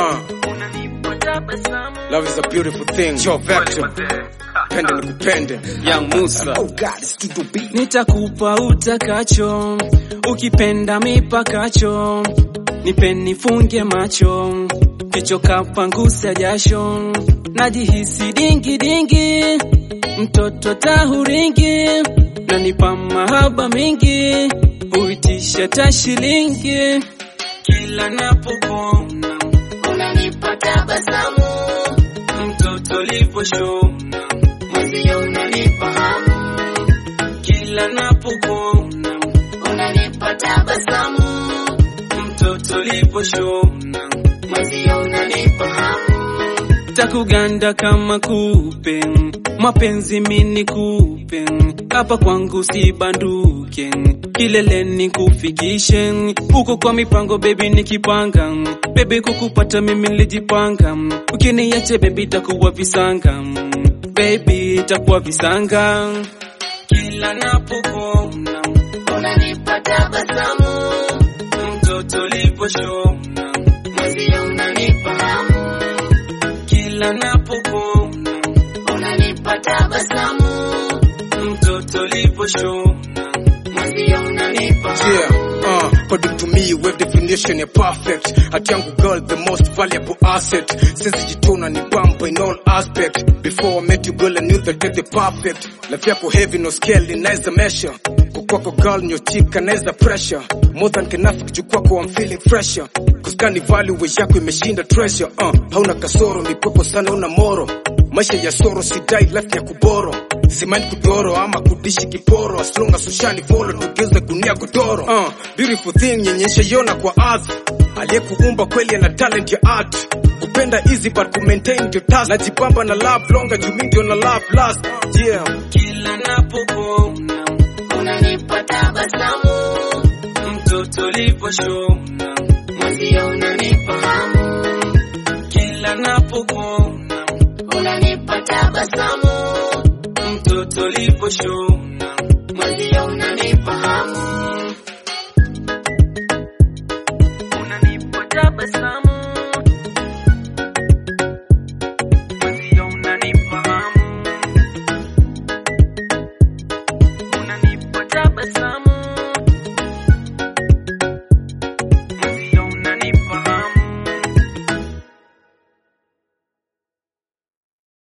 Uh. Love is a beautiful thing. Joe Vector. Pende nikupende. Young Musa. Oh God, it's to be. Nitakupa utakacho, ukipenda mipakacho, nipe nifunge macho, kichoka pangusa jasho, najihisi dingi dingi, mtoto tahuringi, nanipa mahaba mingi, huitisha tashilingi, kila napokuona unanipa tabasamu, mtoto liposhona mwenzio unanipa hamu kila napokuona unanipa tabasamu, mtoto liposhona mwenzio unanipa hamu, takuganda kama kupe, mapenzi mini kupe, hapa kwangu sibanduke, kileleni kufikishe, uko kwa mipango bebi nikipanga, bebi kukupata mimi nilijipanga, ukiniache bebi takuwa visanga, bebi takuwa visanga kila napokuona unanipa tabasamu, mtoto liposhona mwenzio unanipa hamu, kila napokuona unanipa tabasamu, mtoto liposhona mwenzio unanipa hamu. Yeah, uh, according to me, wave definition ya perfect. Hati yangu girl, the most valuable asset. Since jitona ni bamba in all aspect. Before I met you girl, I knew that you're the perfect. Life yako heavy, no scale, inaweza measure. Kukwako girl, nyochika, naweza pressure. More than kinafik, juu kwako I'm feeling fresher. Kuskani value we yako imeshinda treasure. Uh, hauna kasoro, mikwepo sana una moro. Maisha ya soro, sidai life ya kuboro. Simani kudoro ama kudishi kiporo as long as ushani follow tugeuze gunia godoro uh, beautiful thing nyenyesha yona kwa ardhi aliyekuumba kweli ana talent ya art kupenda easy but ku maintain ndio task najipamba na love longer juu mimi ndio na love last yeah kila napokuona unanipa tabasamu, mtoto liposhona mwenzio unanipa hamu, kila napokuona unanipa tabasamu, mtoto liposhona